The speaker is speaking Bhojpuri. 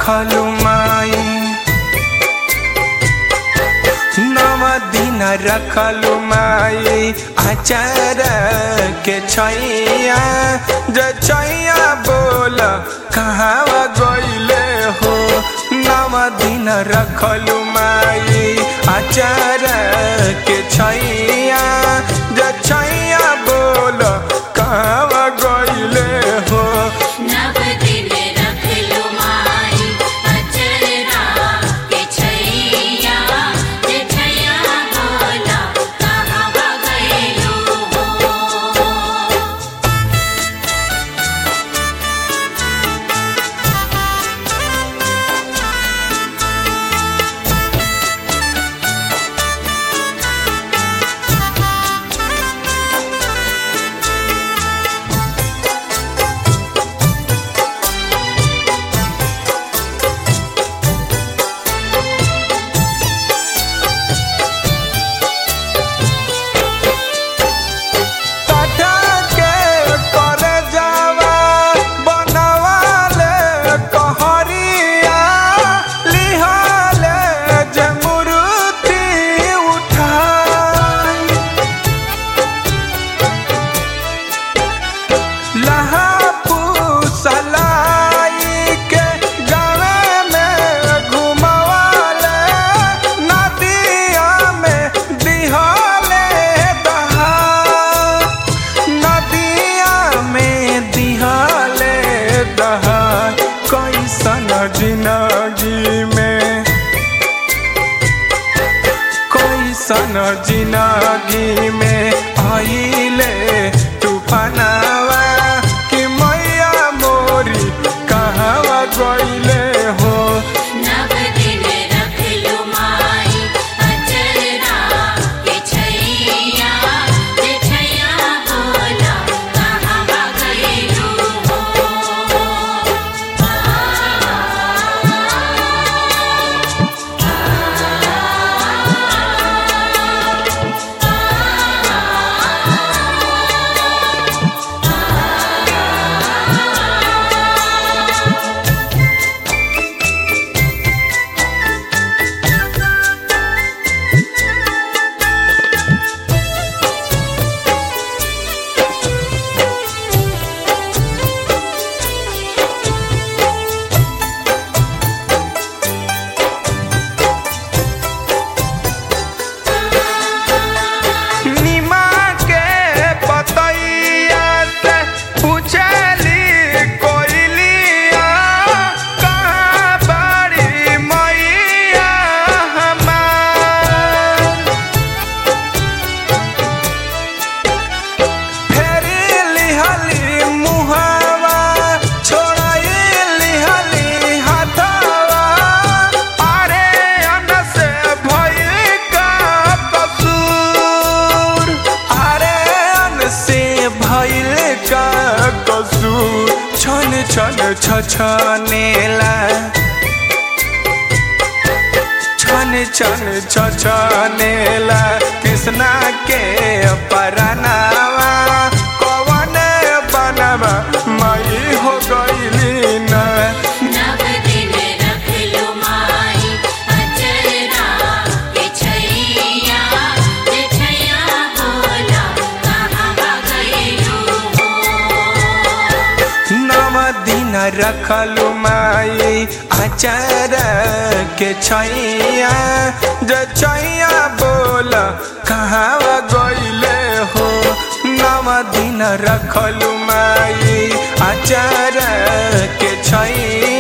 रखलु माई नव दिन रखलु माई आचार के छैया जे छैया बोल कहाँ गइले हो नव दिन रखलु माई आचार के छैया जे छैया बोल कहाँ गइले हो नव दिन रखलु माई अचरा के छैया जे छैया बोला कहाँ गइलु हो काटा के कर जावा बनवाले कहरिया लिहाले जे मूर्ति उठाई लहा पुसलाई के गावे में घुमवाले नदिया में दिहाले दहा नदिया में दिहाले दहा कैसन जिंदगी में कैसन जिंदगी में आइले तूफानवा कि मैया मोरी कहाँ गइले हो नव दिन रखलु माई अचरा के छैया जे छैया बोला कहाँ गइलु निमा के पतैया से पूछली कोइलिया कहाँ बड़ी मैया हमार फेरी लिहली मुहावा छोड़ाई लिहली हाथावा अरे अन से भई का कसूर अरे अन से भइल का कसूर छन छन छछनेला छन छन छछनेला कृष्णा के परनावा कवन बनवा मई हो गइली ना नव दिन रखलु माई अचरा के छैया जे छैया बोला कहाँ गइलु हो नव दिन रखलु माई आचार के छैया जे छैया बोल कहाँ गइले हो नव दिन रखलु माई आचार के छैया